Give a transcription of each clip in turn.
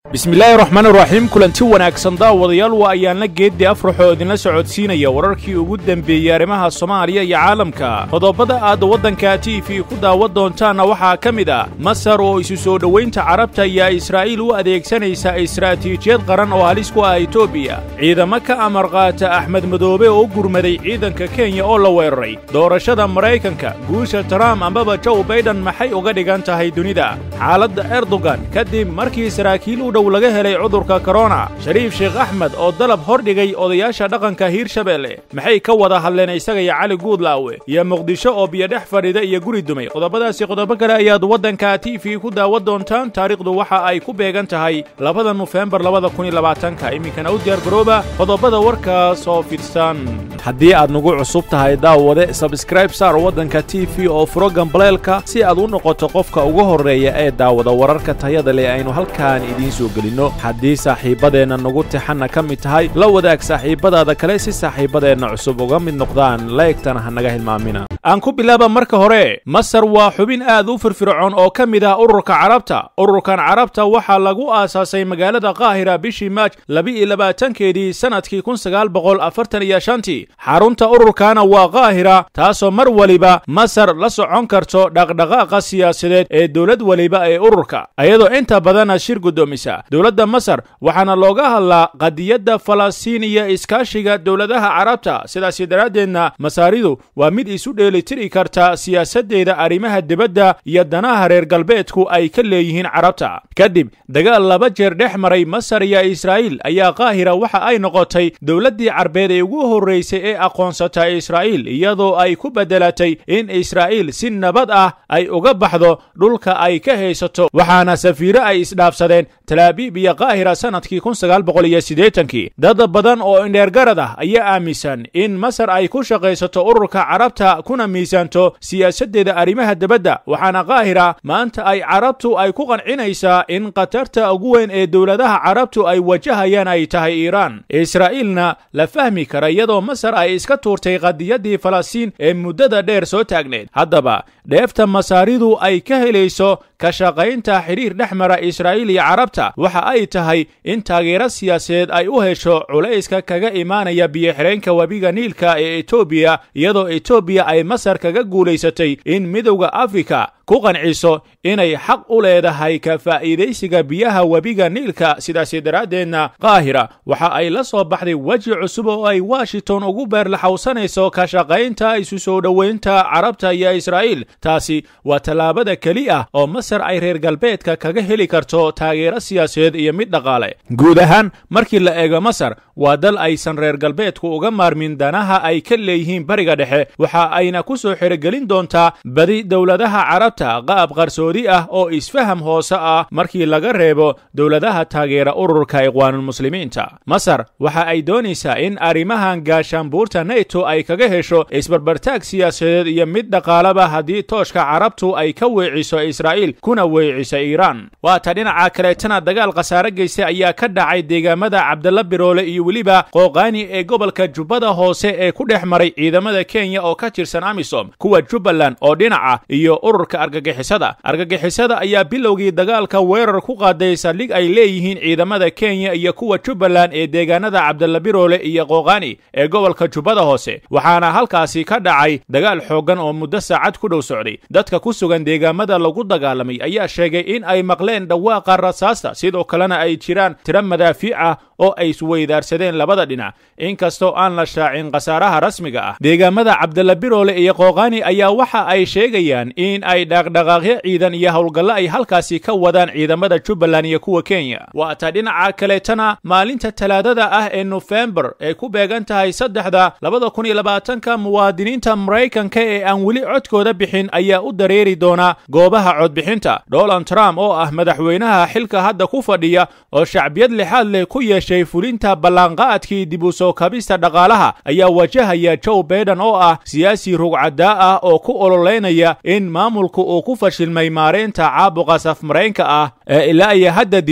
bismillaahi raxmaan raxiim kulanti wanaagsan daawadayaal waa ayaanla geeddi afraxoo idinla socodsiinaya wararkii ugu dembeeyey arrimaha soomaaliya iyo caalamka qodobada aad waddanka t v ku daawan doontaanna waxaa ka mid ah masar oo isu soo dhowaynta carabta ayaa israa'iil u adeegsanaysa istaraatiijiyad qaran oo halis ku ah etoobiya ciidamo ka amar qaata axmed madoobe oo u gurmaday ciidanka kenya oo la weeraray doorashada maraykanka guusha trump ambaba jow baiden maxay uga dhigan tahay dunida xaaladda erdogan kadib markii saraakiil u dhow laga helay cudurka korona shariif sheekh axmed oo dalab hordhigay odayaasha dhaqanka hiirshabeelle maxay ka wada hadleen isaga iyo cali guudlaawe iyo muqdisho oo biyodhex fadhida iyo guri dumay qodobadaasi qodobo kale ayaad waddanka t v ku daawan doontaan taariikhdu waxa ay ku beegan tahay labada nofembar labada kun iyo labaatanka iminkana u diyaar garooba qodobada warkaas oo fidsan haddii aad nagu cusub tahay daawade sabskraib saar waddanka t v oo furo gambaleelka si aad u noqoto qofka ugu horreeya ee daawada wararka tayada leh aynu halkaan idiin soo gelino haddii saaxiibbadeenna nagu tixanna ka mid tahay la wadaag saaxiibbadaada kale si saaxiibbadeenna cusub uga mid noqdaan laegtana ha naga hilmaamina aan ku bilaaba marka hore masar waa xubin aad u firfircoon oo ka mid ah ururka carabta ururkan carabta waxaa lagu aasaasay magaalada qaahira bishii maaj laba-iyo labaatankeedii sannadkii kun sagaal boqol afartan iyo shantii xarunta ururkana waa qaahira taasoo mar weliba masar la socon karto dhaqdhaqaaqa siyaasadeed ee dowlad weliba ee ururka ayadoo inta badana shir guddoomisa dowladda masar waxaana looga hadlaa qadiyadda falastiin iyo iskaashiga dowladaha carabta sidaasi daraaddeedna masaaridu waa mid isu dheelitiri karta siyaasaddeeda arrimaha dibadda iyo danaha reer galbeedku ay ka leeyihiin carabta kadib dagaal laba jeer dhex maray masar iyo israa'iil ayaa qaahira waxa ay noqotay dowladdii carbeed ee ugu horraysay ee aqoonsata israa'iil iyadoo ay ku beddelatay in israa'iil si nabad ah ay uga baxdo dhulka ay ka haysato waxaana safiiro ay isdhaafsadeen talaabiib iyo qaahira sannadkii kun sagaal boqol iyo siddeetankii dad badan oo indheergarad ah ayaa aaminsan in masar ay ku shaqaysato ururka carabta kuna miisaanto siyaasaddeeda arrimaha dibadda waxaana qaahira maanta ay carabtu ay ku qancinaysaa in khatarta ugu weyn ee dowladaha carabtu ay wajahayaan ay tahay iiraan israa'iilna la fahmi kara iyadoo masar ay iska tuurtay qadiyaddii falastiin ee muddada dheer soo taagneed haddaba dheefta masaaridu ay ka helayso ka shaqaynta xidhiir dhex mara israa'iil iyo carabta waxa ay tahay in taageero siyaasadeed ay u hesho culayska kaga imaanaya biyo-xidheenka webiga niilka ee etoobiya iyadoo etoobiya ay masar kaga guulaysatay in midowda afrika ku qanciso inay xaq u leedahay ka faa'iidaysiga biyaha webiga niilka sidaasi daraaddeedna qaahira waxa ay la soo baxday weji cusub oo ay washington ugu beerlaxawsanayso ka shaqaynta isu soo dhowaynta carabta iyo israa'iil taasi waa tallaabada keli ah oo masar ay reer galbeedka kaga heli karto taageero siyaasadeed iyo mid dhaqaale guud ahaan markii la eego masar waa dal aysan reer galbeedku uga maarmin danaha ay ka leeyihiin bariga dhexe waxa ayna ku soo xerogelin doontaa badi dowladaha carabta qaab qarsoodi ah oo isfaham hoose ah markii laga reebo dowladaha taageera ururka iqwaanulmuslimiinta masar waxa ay doonaysaa in arrimahan gaashaanbuurta neto ay kaga hesho isbarbartaag siyaasadeed iyo mid dhaqaalaba haddii tooshka carabtu ay ka weeciso israa'iil kuna weeciso iiraan waata dhinaca kaleetana dagaal khasaare geystay ayaa ka dhacay deegaamada cabdalla biroole iyo weliba qooqaani ee gobolka jubbada hoose ee ku dhex maray ciidamada kenya oo ka tirsan amisom kuwa jubbaland oo dhinaca iyo ururka argagixisada argagixisada ayaa bilowgii dagaalka weerar ku qaaday saldhig ay leeyihiin ciidamada kenya iyo kuwa jubbaland ee deegaanada cabdalla biroole iyo qooqaani ee gobolka jubbada hoose waxaana halkaasi ka dhacay dagaal xooggan oo muddo saacad ku dhow socday dadka ku sugan deegaamada lagu dagaalamay ayaa sheegay in ay maqleen dhawaaqa rasaasta sidoo kalena ay jiraan tiro madaafiic ah oo ay isweydaarsadeen labada dhinac inkastoo aan la shaacin khasaaraha rasmiga ah deegaamada cabdalla biroole iyo qooqaani ayaa waxa ay sheegayaan in ay dhaqdhaqaaqyo ciidan iyo howlgallo ay halkaasi ka wadaan ciidamada jubbaland iyo kuwa kenya waata dhinaca kaleetana maalinta talaadada ah ee nofembar ee ku beegan tahay saddexda labada kun iyo labaatanka muwaadiniinta maraykanka ee aan weli codkooda bixin ayaa u dareeri doona goobaha codbixinta donald trump oo ah madaxweynaha xilka hadda ku fadhiya oo shacbiyad lixaad leh ku yeeshay fulinta ballanqaadkii dib u soo kabista dhaqaalaha ayaa wajahaya joe baiden oo ah siyaasi rugcadaa ah oo ku ololeynaya in maamulku uu ku fashilmay maareynta caabuqa safmaraynka ah ee ilaa iyo hadda dilay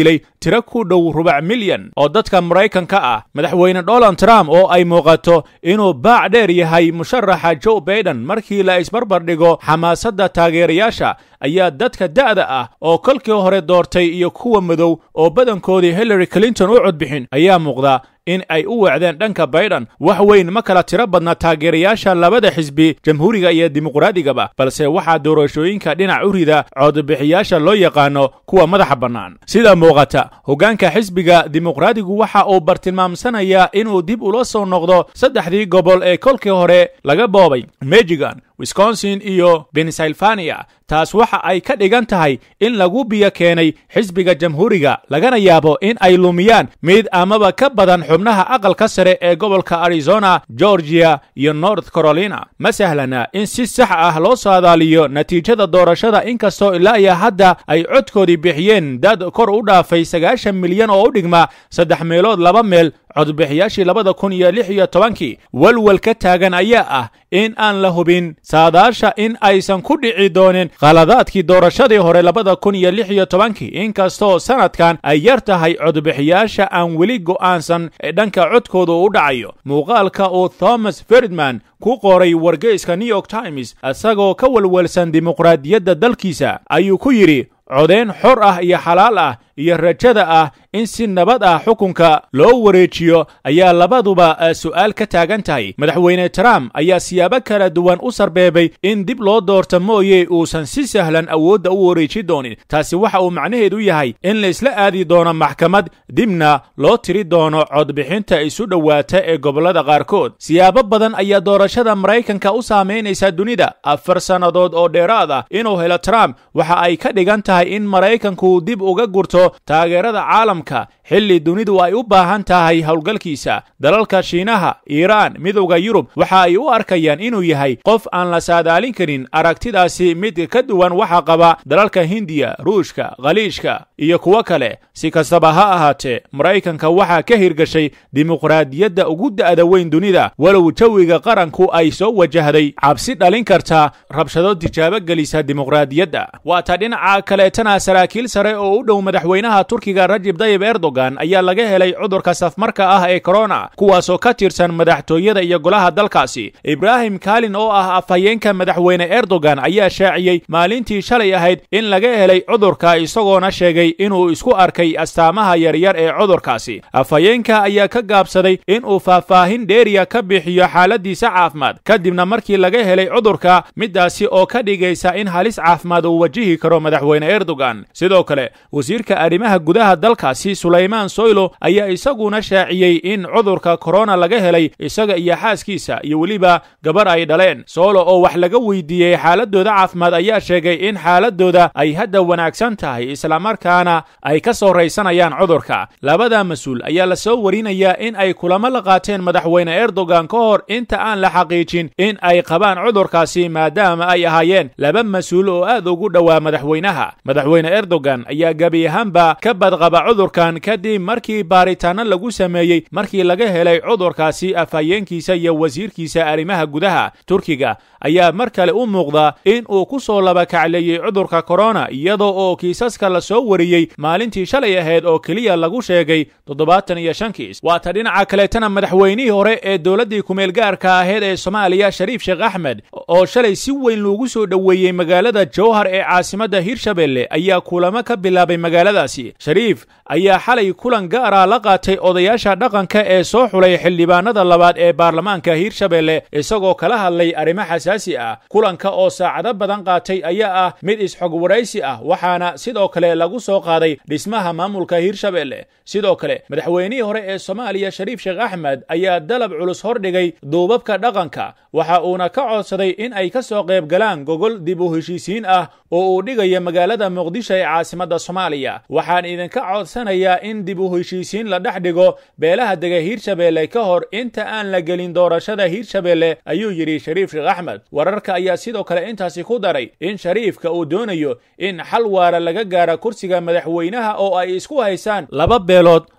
tiro ku dhow rubac milyan oo dadka maraykanka ah madaxweyne donald trump oo ay muuqato inuu baac dheer yahay musharaxa joe baiden markii la isbarbar dhigo xamaasadda taageerayaasha ayaa dadka da'da ah oo kolkii hore doortay iyo kuwa madow oo badankoodii hillary clinton u codbixin ayaa muuqda in ay u weecdeen dhanka baiden wax weyn ma kala tiro badna taageerayaasha labada xisbi jamhuuriga iyo dimuqraadigaba balse waxaa doorashooyinka dhinac u rida codbixiyaasha loo yaqaano kuwa madaxa bannaan sida muuqata hoggaanka xisbiga dimuqraadigu waxa uu bartilmaamsanayaa inuu dib ula soo noqdo saddexdii gobol ee kolkii hore laga boobay michigan wisconsin iyo pennsylvania taas waxa ay ka dhigan tahay in lagu biyo keenay xisbiga jamhuuriga lagana yaabo in ay lumiyaan mid amaba ka badan xubnaha aqalka sare ee gobolka arizona georgia iyo north carolina ma sahlana in si sax ah loo saadaaliyo natiijada doorashada inkastoo ilaa iyo hadda ay codkoodii bixiyeen dad kor u dhaafay sagaashan milyan oo u dhigma saddex meelood laba meel codbixiyaashii labada kun iyo lix iyo tobankii walwal ka taagan ayaa ah in aan la hubin saadaasha in aysan ku dhici doonin khaladaadkii doorashadii hore labada kun iyo lix iyo tobankii inkastoo sanadkan ay yar tahay codbixiyaasha aan weli go'aansan ee dhanka codkooda u dhacayo muuqaalka uu thomas ferdman ku qoray wargeyska new york times isagoo ka walwalsan dimuqraadiyadda dalkiisa ayuu ku yidhi codeyn xor ah iyo xalaal ah iyo rajada ah in si nabad ah xukunka loo wareejiyo ayaa labaduba su'aal ka taagan tahay madaxweyne trump ayaa siyaabo kala duwan u sarbeebay in dib loo doorto mooye uusan si sahlan awoodda u wareeji doonin taasi waxa uu macnaheedu yahay in laysla aadi doono maxkamad dibna loo tiri doono codbixinta isu dhowaata ee gobollada qaarkood siyaabo badan ayaa doorashada maraykanka u saamaynaysa dunida afar sannadood oo dheeraad ah inuu helo trump waxa ay ka dhigan tahay in maraykanku dib uga gurto taageerada caalamka xilli dunidu ay u baahan tahay howlgalkiisa dalalka shiinaha iiraan midowda yurub waxa ay u arkayaan inuu yahay qof aan la saadaalin karin aragtidaasi mid ka duwan waxa qaba dalalka hindiya ruushka khaliijka iyo kuwo kale si kastaba ha ahaatee maraykanka waxaa ka hirgashay dimuqraadiyadda ugu da'da weyn dunida walow jawiga qaranku ay soo wajahday cabsi dhalin karta rabshado tijaabo gelisa dimuqraadiyadda waata dhinaca kaleetana saraakiil sare oo u dhow madaxweynaha turkiga rajib dayib erdogan ayaa laga helay cudurka safmarka ah ee korona kuwaasoo ka tirsan madaxtooyada iyo golaha dalkaasi ibraahim kalin oo ah afhayeenka madaxweyne erdogan ayaa shaaciyey maalintii shalay ahayd in laga helay cudurka isagoona sheegay inuu isku arkay astaamaha yaryar ee cudurkaasi afhayeenka ayaa ka gaabsaday inuu faahfaahin dheeriya ka bixiyo xaaladiisa caafimaad kadibna markii laga helay cudurka midaasi oo ka dhigaysa in halis caafimaad uu wajihi karo madaxweyne erdogan sidoo kale wasiirka arrimaha gudaha dalkaasi sulaymaan soylo ayaa isaguna shaaciyey in cudurka korona laga helay isaga iyo xaaskiisa iyo weliba gabar ay dhaleen soolo oo wax laga weydiiyey xaaladooda caafimaad ayaa sheegay in xaaladooda ay hadda wanaagsan tahay islamarkaana ay ka soo raysanayaan cudurka labada mas-uul ayaa la soo warinayaa in ay kulamo la qaateen madaxweyne erdogan ka hor inta aan la xaqiijin in ay qabaan cudurkaasi maadaama ay ahaayeen laba mas-uul oo aad ugu dhowaa madaxweynaha madaxweyne erdogan ayaa gebi ahaanba ka badqaba cudurkan kadib markii baaritaano lagu sameeyey markii laga helay cudurkaasi afhayeenkiisa iyo wasiirkiisa arrimaha gudaha turkiga ayaa mar kale u muuqda in uu ku soo labakacleeyey cudurka korona iyadoo oo kiisaska la soo wariyey maalintii shalay ahayd oo keliya lagu sheegay toddobaatan iyo shan kiis waata dhinaca kaleetana madaxweynihii hore ee dowladdii kumeel gaarka ahayd ee soomaaliya shariif sheekh axmed oo shalay si weyn loogu soo dhoweeyey magaalada jowhar ee caasimadda hirshabelle ayaa kulamo ka bilaabay magaaladaasi shariif ayaa xalay kulan gaara la qaatay odayaasha dhaqanka ee soo xulay xildhibaanada labaad ee baarlamaanka hiirshabelle isagoo kala hadlay arrimo xasaasi ah kulanka oo saacado badan qaatay ayaa ah mid isxog waraysi ah waxaana sidoo kale lagu soo qaaday dhismaha maamulka hiirshabelle sidoo kale madaxweynihii hore ee soomaaliya shariif sheekh axmed ayaa dalab culus hordhigay duubabka dhaqanka waxa uuna ka codsaday in ay ka soo qayb galaan gogol dib u heshiisiin ah oo uu dhigaya magaalada muqdisho ee caasimadda soomaaliya waxaan idinka codsanayaa in dib u heshiisiin la dhex dhigo beelaha dega hiirshabelle ka hor inta aan la gelin doorashada hiirshabelle ayuu yidhi shariif sheekh axmed wararka ayaa sidoo kale intaasi ku daray in shariifka uu doonayo in xal waara laga gaara kursiga madaxweynaha oo ay isku haysaan laba beelood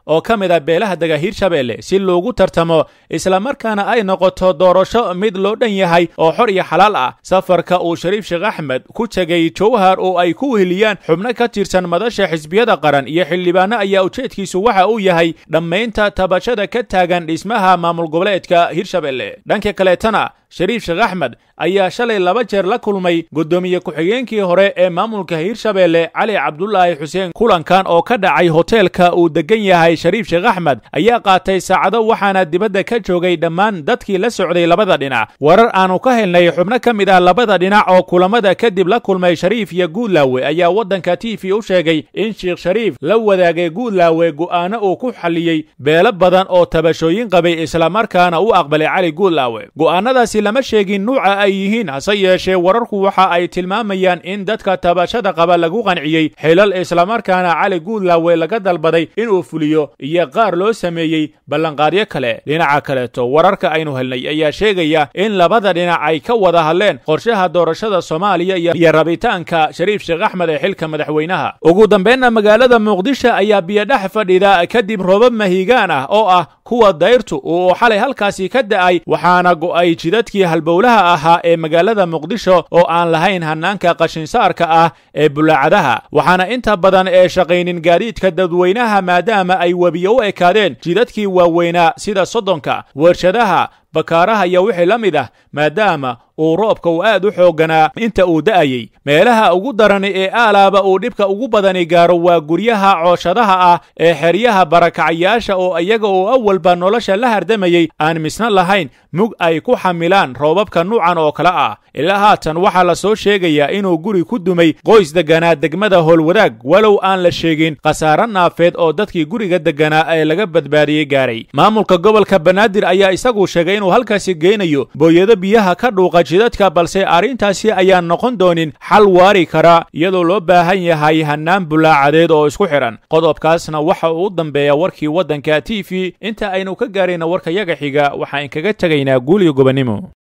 oo ka mid a beelaha dega hirshabeelle si loogu tartamo islamarkaana ay noqoto doorasho mid loo dhan yahay oo xor iyo xalaal ah safarka uu shariif sheekh axmed ku tegey jowhar oo ay ku weheliyaan xubno ka tirsan madasha xisbiyada qaran iyo xildhibaano ayaa ujeedkiisu waxa uu yahay dhammaynta tabashada ka taagan dhismaha maamul goboleedka hirshabeelle dhanka kaleetana shariif sheekh axmed ayaa shalay laba jeer la kulmay guddoomiye ku-xigeenkii hore ee maamulka hirshabeelle cali cabdulaahi xuseen kulankan oo ka dhacay hoteelka uu degan yahay shariif sheekh axmed ayaa qaatay saacado waxaana dibadda ka joogay dhammaan dadkii la socday labada dhinac warar aanu ka helnay xubno ka mid ah labada dhinac oo kulamada kadib la kulmay shariif iyo guudlaawe ayaa waddanka t v u sheegay in sheekh shariif la wadaagay guudlaawe go'aano uu ku xalliyey beelo badan oo tabashooyin qabay islamarkaana u aqbalay cali guudlaawe go'aanadaasi lama sheegin nuuca ay yihiin hase yeeshee wararku waxa ay tilmaamayaan in dadka tabashada qaba lagu qanciyey xilal islamarkaana cali guudlaawe laga dalbaday inuu fuliyo iyo qaar loo sameeyey ballanqaadyo kale dhinaca kaleeto wararka aynu helnay ayaa sheegaya in labada dhinac ay ka wada hadleen qorshaha doorashada soomaaliya iyo rabitaanka shariif sheekh axmed ee xilka madaxweynaha ugu dambeynna magaalada muqdisho ayaa biyodhex fadhida kadib roobab mahigaan ah oo ah kuwa dayrtu uu xalay halkaasi ka da'ay waxaana go'ay jidadkii halbowlaha ahaa ee magaalada muqdisho oo aan lahayn hanaanka qashinsaarka ah ee bulaacadaha waxaana inta badan ee shaqaynin gaadiidka dadweynaha maadaama ay webiyo u ekaadeen jidadkii waaweynaa sida soddonka warshadaha bakaaraha iyo wixii la mid ah maadaama uu roobka uu aad u xoogganaa inta uu da'ayey meelaha ugu darani ee aalaaba uu dhibka ugu badani gaaro waa guryaha cooshadaha ah ee xeryaha barakacayaasha oo iyaga oo awalba nolosha la hardamayey aan misna lahayn mug ay ku xamilaan roobabka nuucan oo kale ah ilaa haatan waxaa la soo sheegayaa inuu guri ku dumay qoys degganaa degmada howlwadaag walow aan la sheegin khasaare naafeed oo dadkii guriga degganaa ee laga badbaadiyey gaaray maamulka gobolka banaadir ayaa isagu sheegay inuu halkaasi geynayo booyado biyaha ka dhuuqa jidadka balse arrintaasi ayaan noqon doonin xal waari kara iyadoo loo baahan yahay hannaan bulaacadeed oo isku xidhan qodobkaasna waxa uu u dambeeya warkii waddanka t v inta aynu ka gaarayna warka yaga xiga waxaan kaga tegaynaa guuliyo gobonnimo